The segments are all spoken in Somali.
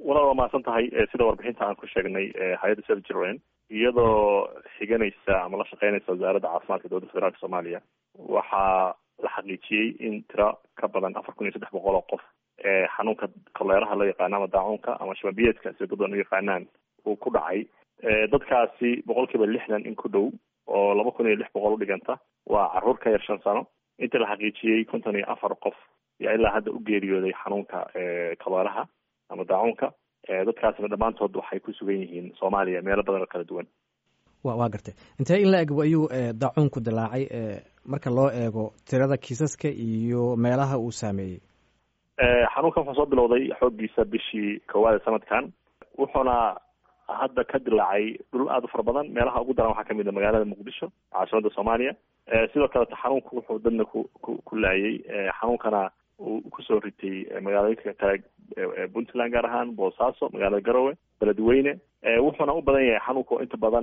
walaal waa mahadsan tahay sida warbixinta aan ku sheegnay hay-adda save children iyadoo xiganaysa ama la shaqeynaysa wasaaradda caafimaadka dowladda federaalka soomaaliya waxaa la xaqiijiyey in tiro ka badan afar kun iyo saddex boqol oo qof ee xanuunka koleeraha loo yaqaano ama daacuunka ama shababiyeedka sida dad badan u yaqaanaan uu ku dhacay dadkaasi boqol kiiba lixdan in ku dhow oo laba kun iyo lix boqol u dhiganta waa caruur ka yar shan sano inta la xaqiijiyey konton iyo afar qof yaa ilaa hadda u geeriyooday xanuunka koleeraha ama daacuunka dadkaasina dhammaantood waxay ku sugan yihiin soomaaliya meelo badan oo kala duwan wa waa gartay intee in la eg ayuu daacuunku dilaacay marka loo eego tirada kiisaska iyo meelaha uu saameeyey xanuunkan wuxuu soo bilowday xooggiisa bishii koowaad ee sanadkan wuxuuna hadda ka dilaacay dhul aada u fara badan meelaha ugu daran waxaa kamid a magaalada muqdisho caasimada soomaaliya sidoo kaleta xanuunku wuxuu dadna ku ku ku laayay xanuunkana uu kusoo ritay magaalooyinka kale puntland gaar ahaan boosaaso magaalada garowe beledweyne wuxuuna u badan yahay xanuunku inta badan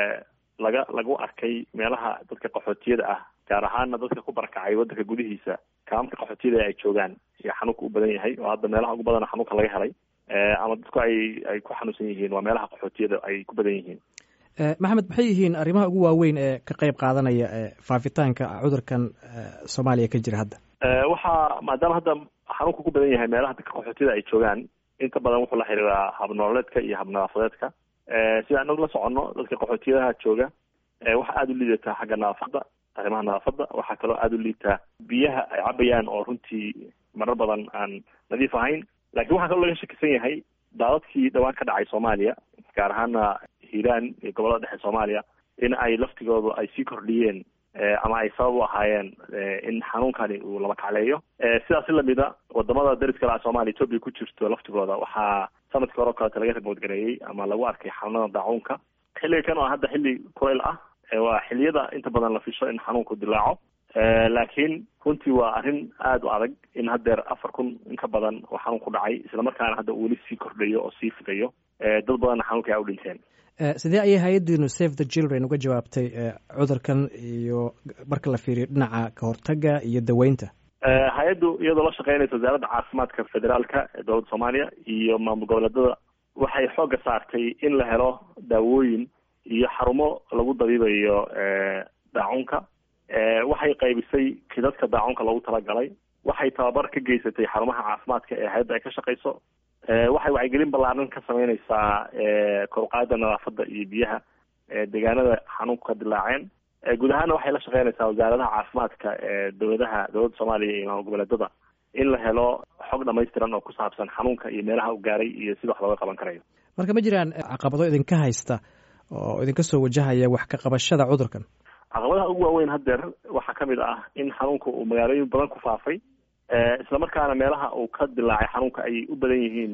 laga lagu arkay meelaha dadka qaxootiyada ah gaar ahaana dadka ku barakacay wadanka gudihiisa kaamka qaxootiyada ay joogaan iyo xanuunka u badan yahay oo hadda meelaha ugu badana xanuunka laga helay ama dadku ay ay ku xanuunsan yihiin waa meelaha qaxootiyada ay ku badan yihiin maxamed maxay yihiin arrimaha ugu waaweyn ee ka qeyb qaadanaya faafitaanka cudurkan soomaaliya ka jira hadda waxaa maadaama hadda xanuunka ku badan yahay meelaha dadka qaxootiyada ay joogaan inta badan wuxuu la xiriiraa habnololeedka iyo habnadaafadeedka sida anagu la soconno dadka qaxootiyadaha jooga waxaa aada u liidataa xagga nadaafadda arrimaha nadaafadda waxaa kaloo aada u liitaa biyaha ay cabayaan oo runtii marar badan aan nadiif ahayn lakiin waxaa kaloo laga shakisan yahay daadadkii dhawaan ka dhacay soomaaliya gaar ahaana hiiraan iyo gobollada dhexe soomaaliya in ay laftigooda ay sii kordhiyeen ama ay sabab u ahaayeen in xanuunkani uu laba kacleeyo sidaas lamida wadamada dariska laha soomaliya etoobiya ku jirto laftigooda waxaa sanadkii hore o kaleeto laga rimoodgareeyey ama lagu arkay xanuunada daacuunka xilliga kan oo hadda xilli kulayl ah waa xilliyada inta badan la fisho in xanuunku dilaaco laakiin runtii waa arrin aada u adag in haddeer afar kun in ka badan oo xanuun ku dhacay islamarkaana hadda uu weli sii kordhayo oo sii fidayo dad badanna xanuunka ay u dhinteen sidee ayay hay-addiinu save the children uga jawaabtay cudurkan iyo marka la fiiriyo dhinaca kahortaga iyo daweynta hay-addu iyadoo la shaqeynaysa wasaaradda caafimaadka federaalka ee dowladda soomaaliya iyo maamul goboleedada waxay xoogga saartay in la helo daawooyin iyo xarumo lagu dabiibayo daacunka waxay qaybisay kidadka daacunka loogu talagalay waxay tababar ka geysatay xarumaha caafimaadka ee hay-adda ay ka shaqeyso waxay wacyigelin ballaaran ka sameyneysaa koruqaada nadaafadda iyo biyaha deegaanada xanuunku ka dilaaceen guud ahaana waxay la shaqeynaysaa wasaaradaha caafimaadka ee dowladaha dowladda soomaaliya iyo maamul goboleedada in la helo xog dhamaystiran oo ku saabsan xanuunka iyo meelaha u gaaray iyo sida wax looga qaban karayo marka ma jiraan caqabado idinka haysta oo idinka soo wajahaya wax ka qabashada cudurkan caqabadaha ugu waaweyn haddeer waxaa kamid ah in xanuunka uu magaalooyin badan ku faafay islamarkaana meelaha uu ka dilaacay xanuunka ay u badan yihiin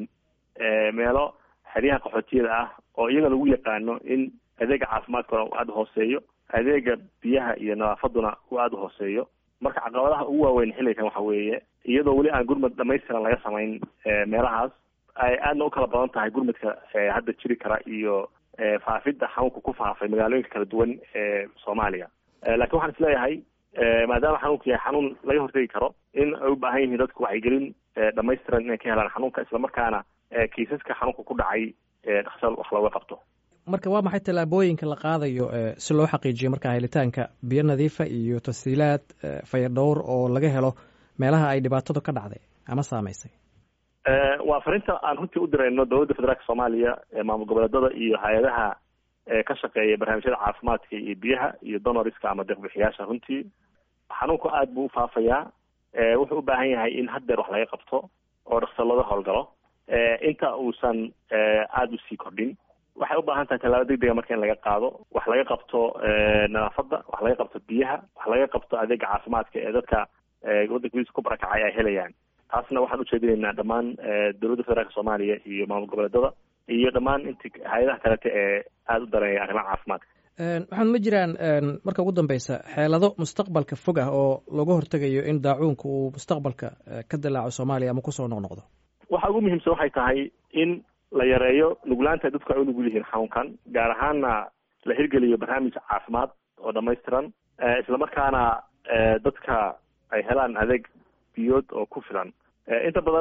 meelo xeryaha qaxootiyada ah oo iyaga lagu yaqaano in adeega caafimaadkuna uu aada hooseeyo adeega biyaha iyo nadaafaduna uu aada uhooseeyo marka caqabadaha ugu waaweyn xilligan waxa weeye iyadoo weli aan gurmad dhamaystiran laga samayn meelahaas ay aadna u kala badan tahay gurmadka hadda jiri kara iyo faafidda xanuunka ku faafay magaalooyinka kala duwan ee soomaaliya lakiin waxaan is leeyahay maadaama xanuunku yahay xanuun laga hortegi karo in ay u baahan yihiin dadku wacyigelin dhamaystiran inay ka helaan xanuunka islamarkaana kiisaska xanuunka ku dhacay dhaqsal wax looga qabto marka waa maxay tallaabooyinka la qaadayo si loo xaqiijiyo marka helitaanka biyo nadiifa iyo tasiilaad fayadhowr oo laga helo meelaha ay dhibaatadu ka dhacday ama saameysay waa farinta aan runtii u dirayno dowladda federaalka soomaaliya maamul goboleedada iyo hay-adaha ka shaqeeya barnaamijyada caafimaadka iyo biyaha iyo donoriska ama deeqbixiyaasha runtii xanuunku aada buu ufaafayaa wuxuu u baahan yahay in haddeer wax laga qabto oo dhaqso looga howlgalo inta uusan aada usii kordhin waxay u baahan tahay tallaabo degdega marka in laga qaado wax laga qabto nadaafadda wax laga qabto biyaha wax laga qabto adeega caafimaadka ee dadka waddanka gudiisa ku barakacay ay helayaan taasna waxaan ujeedinaynaa dhammaan dowladda federaalka soomaaliya iyo maamul goboleedada iyo dhammaan inti hay-adaha kalete ee aada u dareeya arrimaha caafimaadka waxaan ma jiraan marka ugu dambeysa xeelado mustaqbalka fog ah oo lagu hortegayo in daacuunka uu mustaqbalka ka dilaaco soomaaliya ama kusoo noqnoqdo waxa ugu muhiimsan waxay tahay in la yareeyo nuglaanta dadku ay u nugul yihiin xanuunkan gaar ahaana la hirgeliyo barnaamij caafimaad oo dhamaystiran islamarkaana dadka ay helaan adeeg biyood oo ku filan inta badan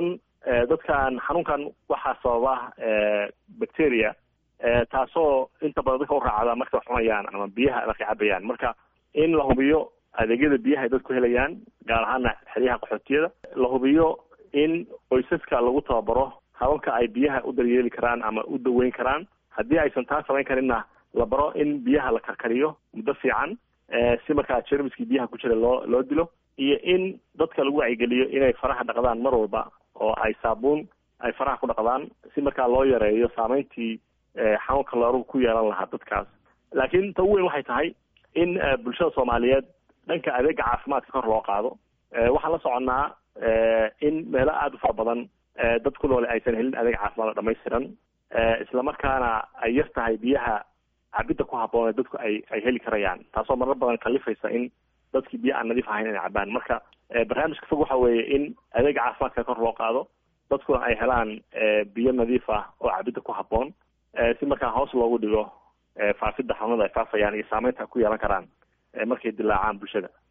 dadkan xanuunkan waxaa sababa bacteria taasoo inta badan dadka u raacda markay wax cunayaan ama biyaha markay cabayaan marka in la hubiyo adeegyada biyaha ay dadku helayaan gaar ahaana xeryaha qaxootiyada la hubiyo in qoysaska lagu tababaro hababka ay biyaha u daryeeli karaan ama u daweyn karaan haddii aysan taa samayn karinna la baro in biyaha la karkariyo muddo fiican si markaa jermiskii biyaha ku jira loo loo dilo iyo in dadka lagu wacyigeliyo inay faraha dhaqdaan mar walba oo ay saabuun ay faraha ku dhaqdaan si markaa loo yareeyo saameyntii xanuunka loorugu ku yeelan lahaa dadkaas laakiin ta ugu weyn waxay tahay in bulshada soomaaliyeed dhanka adeega caafimaadka kor loo qaado waxaan la soconnaa in meelo aada u fara badan dad ku noole aysan helin adeeg caafimaad oo dhamaystiran islamarkaana ay yar tahay biyaha cabidda ku habboon ee dadku ay ay heli karayaan taasoo marar badan kalifaysa in dadkii biyo aan nadiif ahayn inay cabaan marka barnaamijka fog waxa weeye in adeega caafimaadka kor loo qaado dadkuna ay helaan biyo nadiif ah oo cabidda ku habboon si markaa hoos loogu dhigo faafidda xanuunada ay faafayaan iyo saameynta ay ku yeelan karaan markay dilaacaan bulshada